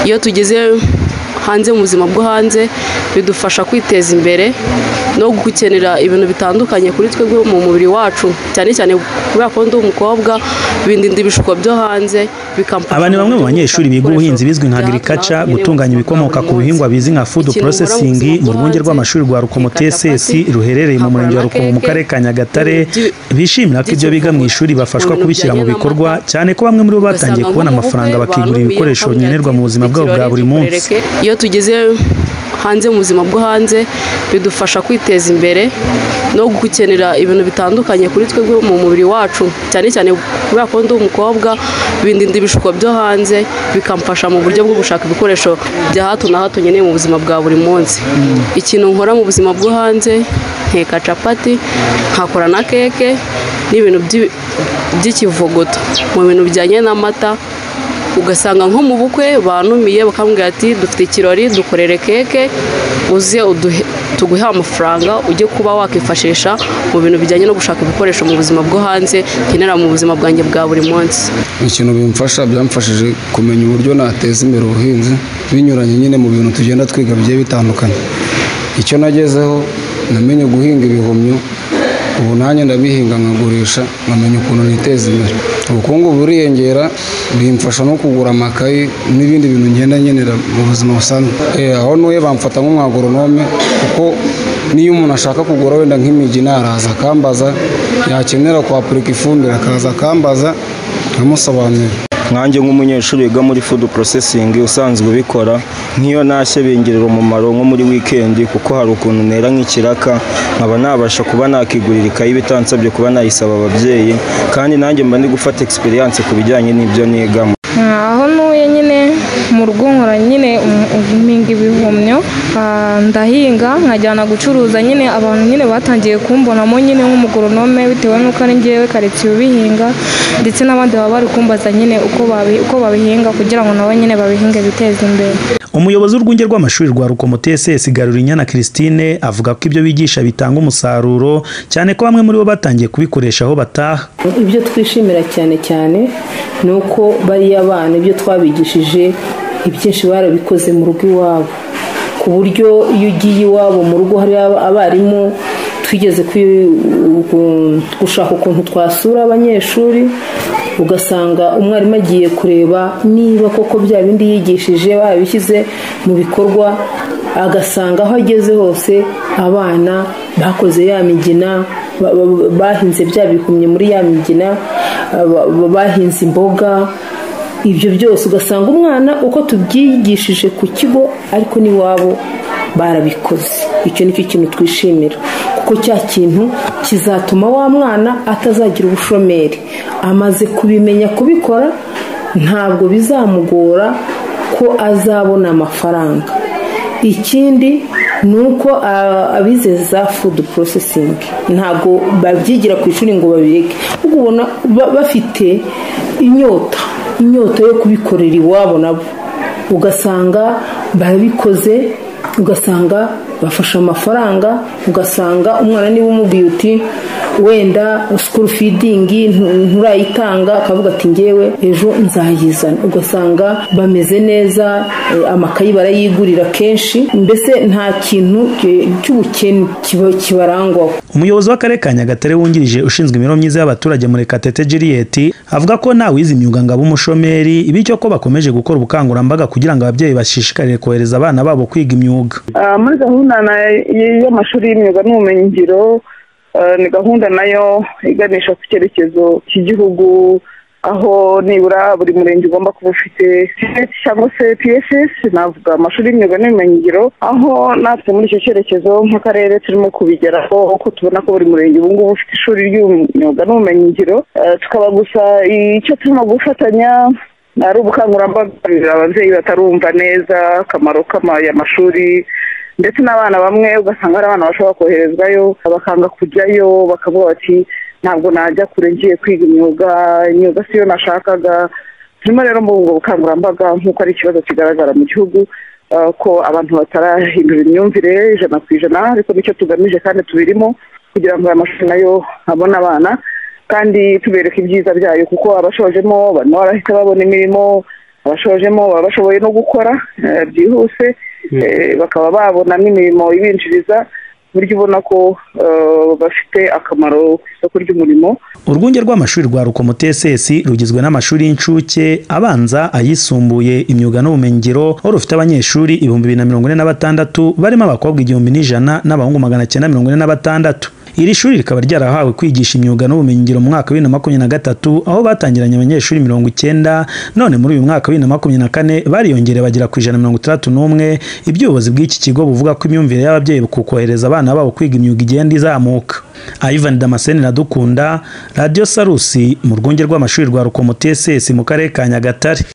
iyo tugeze hanze mu buzima bwo hanze bidufasha kwiteza imbere no gukenera ibintu bitandukanye kuri twebwe mu mubiri wacu cyane cyane kubera ko ndi umukobwa bindinda ibishuko byo hanze bikamfasha aba ni bamwe mu banyeshuri biga ubuhinzi bizwi nka agirikaca gutunganya ibikomoka ku bihingwa bizwi nka fudu porosesingi mu rwunge rw'amashuri rwa rukomo tss ruherereye mu murenge wa rukomo mu karere ka nyagatare bishimira ko ibyo biga mu ishuri bafashwa kubishyira mu bikorwa cyane ko bamwe muri bo batangiye kubona amafaranga bakigura ibikoresho nkenerwa mu buzima bwabo bwa buri munsi iyo tugeze hanze mu buzima bwo hanze bidufasha kwiteza imbere no gukenera ibintu bitandukanye kuri twebwe mu mubiri wacu cyane cyane kubera ko ndi umukobwa bindinda ibishuko byo hanze bikamfasha mu buryo bwo gushaka ibikoresho bya hato na hato nkeneye mu buzima bwa buri munsi ikintu nkora mu buzima bwo hanze nteka capati nkakora na keke n'ibintu by'ikivuguto mu bintu bijyanye n'amata ugasanga nko mu bukwe banumiye bakambwira ati dufite ikirori dukorere keke uze tuguhe amafaranga ujye kuba wakifashisha mu bintu bijyanye no gushaka ibikoresho mu buzima bwo hanze nkenera mu buzima bwanjye bwa buri munsi ikintu bimfasha byamfashije kumenya uburyo nateza imbere ubuhinzi binyuranye nyine mu bintu tugenda twiga bigiye bitandukanye icyo nagezeho namenye guhinga ibihumyo ubu nanjye ndabihinga nkagurisha nkamenya ukuntu niteza imbere ubukungu buriyongera bimfasha no kugura amakayi n'ibindi bintu ngenda nkenera mu buzima busanzwe aho ntuye bamfata nk'umwagoronome kuko niyo umuntu ashaka kugura wenda nk'imigi araza akambaza yakenera kwapurika ifumbire akaza akambaza nkamusobanurira nkanjye nk'umunyeshuri wiga muri fudu porosesingi usanzwe ubikora nk'iyo ntashye bingirira umumaro nko muri wikendi kuko hari ukuntu ntera nk'ikiraka nkaba nabasha kuba nakigurira ikayi bitansabye kuba nayisaba ababyeyi kandi nanjye mba ndi gufata egisperiyanse ku bijyanye n'ibyo nigamo aho ntuye nyine mu rugo nkora nyine mpinga ibihumyo ndahinga nkajyana gucuruza nyine abantu nyine batangiye kumbonamo nyine nk'umugoronome bitewe n'uko ari ngewe karitsiye ubihinga ndetse n'abandi baba bari kumbaza nyine uko babihinga kugira ngo nabo nyine babihinge biteze imbere umuyobozi w'urwunge rw'amashuri rwa rukomo tss garurinyana christine avuga ko ibyo bigisha bitanga umusaruro cyane ko bamwe muri bo batangiye kubikoresha aho bataha ibyo twishimira cyane cyane ni uko bariya bana ibyo twabigishije ibyinshi barabikoze mu rugo iwabo ku buryo iyo ugiye iwabo mu rugo hari abarimu twigeze gushaka ukuntu twasura abanyeshuri ugasanga umwarimu agiye kureba niba koko bya bindi yigishije babishyize mu bikorwa agasanga aho ageze hose abana bakoze ya migina bahinze bya bikumye muri ya migina bahinze imboga ibyo byose ugasanga umwana uko tubyigishije ku kigo ariko n'iwabo barabikoze icyo nicyo kintu twishimira kuko cya kintu kizatuma wa mwana atazagira ubushomeri amaze kubimenya kubikora ntabwo bizamugora ko azabona amafaranga ikindi ni uko abize za fudu porosesingi ntabwo babyigira ku ishuri ngo babireke ubona bafite inyota inyota yo kubikorera iwabo nabo ugasanga barabikoze ugasanga bafashe amafaranga ugasanga umwana niba umubwiye uti wenda sikuru fidingi nturayitanga akavuga ati ngewe ejo nzayizana ugasanga bameze neza amakayi barayigurira kenshi mbese nta kintu cy'ubukene kibarangwaho umuyobozi w'akarere ka nyagatare wungirije ushinzwe imibereho myiza y'abaturage muri katete juliet avuga ko ntawize imyuga ngo abe umushomeri bityo ko bakomeje gukora ubukangurambaga kugira ngo ababyeyi bashishikarire kohereza abana babo kwiga imyuga muri gahunda y'amashuri y'imyuga n'ubumenyingiro ni gahunda nayo iganisha ku cyerekezo cy'igihugu aho nibura buri murenge ugomba kuba ufite cyangwa se pss navuga amashuri y'imyuga n'ubumenyingiro aho natwe muri icyo cyerekezo nk'akarere turimo kubigeraho kuko tubona ko buri murenge ubu ngubu ufite ishuri ry'imyuga n'ubumenyingiro tukaba gusa icyo turimo gufatanya ari ubukangurambaga ababyeyi batarumva neza akamaro k'amashuri ndetse n'abana bamwe ugasanga hari abana bashobora koherezwayo bakanga kujyayo bakavuga bati ntabwo najya kure ngiye kwiga imyuga imyuga siyo nashakaga turimo rero muri ubwo bukangurambaga nk'uko ari ikibazo kigaragara mu gihugu ko abantu batarahindura imyumvire ijana ku ijana ariko nicyo tugamije kandi tubirimo kugira ngo aya mashuri nayo abone abana kandi tubereka ibyiza byayo kuko abashojemo barimo barahita babona imirimo abashojemo baba bashoboye no gukora byihuse bakaba babonamo imirimo ibinjiriza buryo ubona ko bafite akamaro ku isoko ry'umurimo urwunge rw'amashuri rwa rukomo tss rugizwe n'amashuri y'incuke abanza ayisumbuye imyuga n'ubumenyingiro aho rufite abanyeshuri ibihumbi bibiri na mirongo ine na batandatu barimo abakobwa igihumbi n'ijana n'abahungu magana cyenda mirongo ine na batandatu iri shuri rikaba ryarahawe kwigisha imyuga n'ubumenyingiro mu mwaka wa bibiri na makumyabiri na gatatu aho batangiranye abanyeshuri mirongo icyenda none muri uyu mwaka wa bibiri na makumyabiri na kane bariyongereye bagera ku ijana mirongo itandatu n'umwe iby'ubuyobozi bw'iki kigo buvuga ko imyumvire y'ababyeyi ku kohereza abana babo kwiga imyuga igenda izamuka ivan damascene iradukunda radiyo sarusi mu rwunge rw'amashuri rwa rukomo tss mu karere ka nyagatare